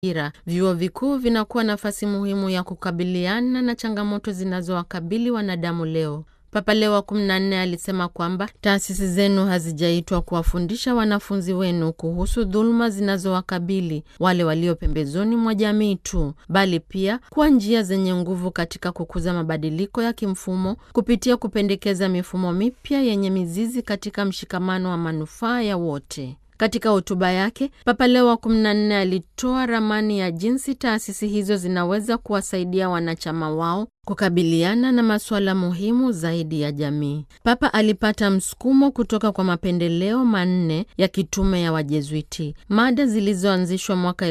ira vyuo vikuu vinakuwa nafasi muhimu ya kukabiliana na changamoto zinazowakabili wanadamu leo. Papa Leo wa 14 alisema kwamba taasisi zenu hazijaitwa kuwafundisha wanafunzi wenu kuhusu dhuluma zinazowakabili wale walio pembezoni mwa jamii tu, bali pia kuwa njia zenye nguvu katika kukuza mabadiliko ya kimfumo kupitia kupendekeza mifumo mipya yenye mizizi katika mshikamano wa manufaa ya wote. Katika hotuba yake Papa Leo wa 14 alitoa ramani ya jinsi taasisi hizo zinaweza kuwasaidia wanachama wao kukabiliana na masuala muhimu zaidi ya jamii. Papa alipata msukumo kutoka kwa mapendeleo manne ya kitume ya Wajezuiti, mada zilizoanzishwa mwaka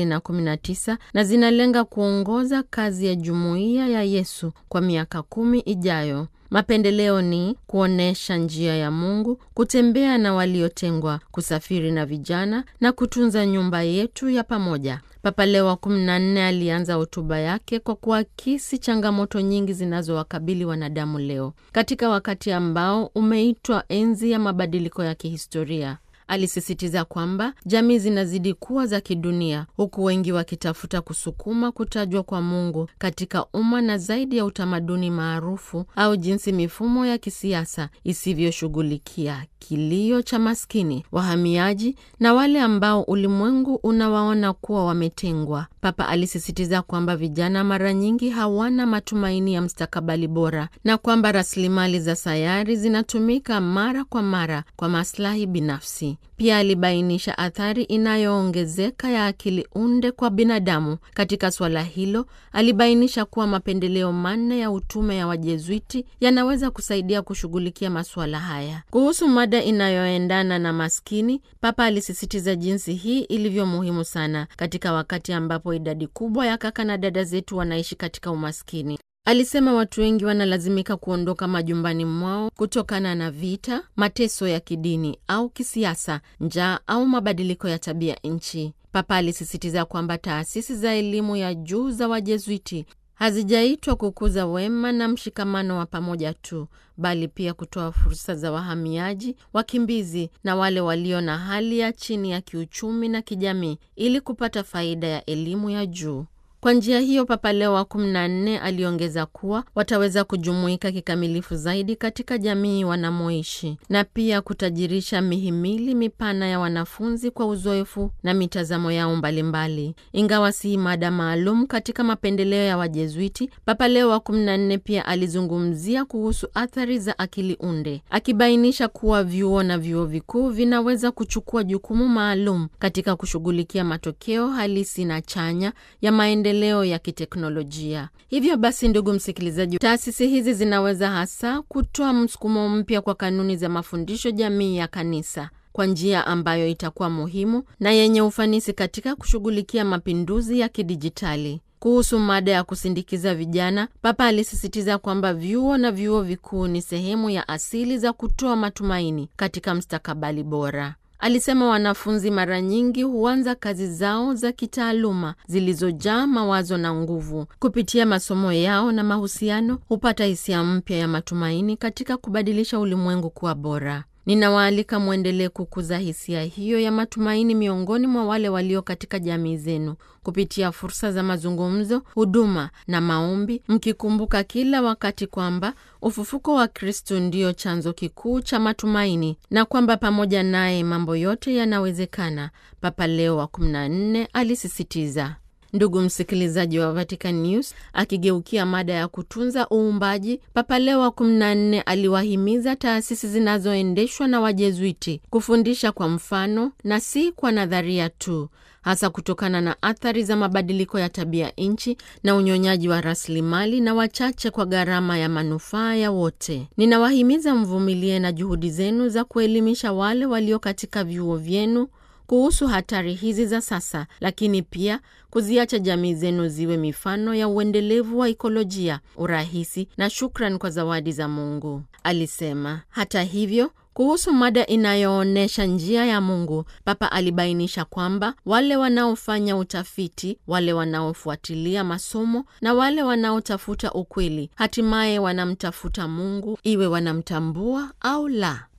2019 na zinalenga kuongoza kazi ya jumuiya ya Yesu kwa miaka kumi ijayo. Mapendeleo ni kuonyesha njia ya Mungu, kutembea na waliotengwa, kusafiri na vijana na kutunza nyumba yetu ya pamoja. Papa Leo wa 14 alianza hotuba yake kwa kuakisi changamoto nyingi zinazowakabili wanadamu leo katika wakati ambao umeitwa enzi ya mabadiliko ya kihistoria. Alisisitiza kwamba jamii zinazidi kuwa za kidunia, huku wengi wakitafuta kusukuma kutajwa kwa Mungu katika umma na zaidi ya utamaduni maarufu au jinsi mifumo ya kisiasa isivyoshughulikia kilio cha maskini, wahamiaji na wale ambao ulimwengu unawaona kuwa wametengwa. Papa alisisitiza kwamba vijana mara nyingi hawana matumaini ya mstakabali bora na kwamba rasilimali za sayari zinatumika mara kwa mara kwa maslahi binafsi. Pia alibainisha athari inayoongezeka ya akili unde kwa binadamu. Katika suala hilo, alibainisha kuwa mapendeleo manne ya utume ya Wajezuiti yanaweza kusaidia kushughulikia masuala haya. Kuhusu mada inayoendana na maskini, Papa alisisitiza jinsi hii ilivyo muhimu sana katika wakati ambapo idadi kubwa ya kaka na dada zetu wanaishi katika umaskini. Alisema watu wengi wanalazimika kuondoka majumbani mwao kutokana na vita, mateso ya kidini au kisiasa, njaa au mabadiliko ya tabia nchi. Papa alisisitiza kwamba taasisi za elimu ya juu za Wajezuiti hazijaitwa kukuza wema na mshikamano wa pamoja tu, bali pia kutoa fursa za wahamiaji, wakimbizi na wale walio na hali ya chini ya kiuchumi na kijamii ili kupata faida ya elimu ya juu. Kwa njia hiyo, Papa Leo wa 14 aliongeza kuwa wataweza kujumuika kikamilifu zaidi katika jamii wanamoishi na pia kutajirisha mihimili mipana ya wanafunzi kwa uzoefu na mitazamo yao mbalimbali. Ingawa si mada maalum katika mapendeleo ya Wajezuiti, Papa Leo wa 14 pia alizungumzia kuhusu athari za akili unde, akibainisha kuwa vyuo na vyuo vikuu vinaweza kuchukua jukumu maalum katika kushughulikia matokeo halisi na chanya ya maendeleo leo ya kiteknolojia. Hivyo basi, ndugu msikilizaji, taasisi hizi zinaweza hasa kutoa msukumo mpya kwa kanuni za mafundisho jamii ya kanisa kwa njia ambayo itakuwa muhimu na yenye ufanisi katika kushughulikia mapinduzi ya kidijitali. Kuhusu mada ya kusindikiza vijana, Papa alisisitiza kwamba vyuo na vyuo vikuu ni sehemu ya asili za kutoa matumaini katika mstakabali bora. Alisema wanafunzi mara nyingi huanza kazi zao za kitaaluma zilizojaa mawazo na nguvu. Kupitia masomo yao na mahusiano, hupata hisia mpya ya matumaini katika kubadilisha ulimwengu kuwa bora. Ninawaalika mwendelee kukuza hisia hiyo ya matumaini miongoni mwa wale walio katika jamii zenu kupitia fursa za mazungumzo, huduma na maombi, mkikumbuka kila wakati kwamba ufufuko wa Kristo ndiyo chanzo kikuu cha matumaini na kwamba pamoja naye mambo yote yanawezekana. Papa Leo wa 14 alisisitiza. Ndugu msikilizaji wa Vatican News, akigeukia mada ya kutunza uumbaji, Papa Leo wa 14 aliwahimiza taasisi zinazoendeshwa na Wajezuiti kufundisha kwa mfano na si kwa nadharia tu, hasa kutokana na athari za mabadiliko ya tabia nchi na unyonyaji wa rasilimali na wachache kwa gharama ya manufaa ya wote. Ninawahimiza mvumilie na juhudi zenu za kuelimisha wale walio katika vyuo vyenu kuhusu hatari hizi za sasa, lakini pia kuziacha jamii zenu ziwe mifano ya uendelevu wa ikolojia, urahisi na shukran kwa zawadi za Mungu, alisema. Hata hivyo kuhusu mada inayoonyesha njia ya Mungu, Papa alibainisha kwamba wale wanaofanya utafiti, wale wanaofuatilia masomo na wale wanaotafuta ukweli, hatimaye wanamtafuta Mungu, iwe wanamtambua au la.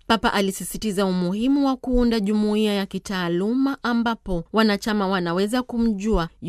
Papa alisisitiza umuhimu wa kuunda jumuiya ya kitaaluma ambapo wanachama wanaweza kumjua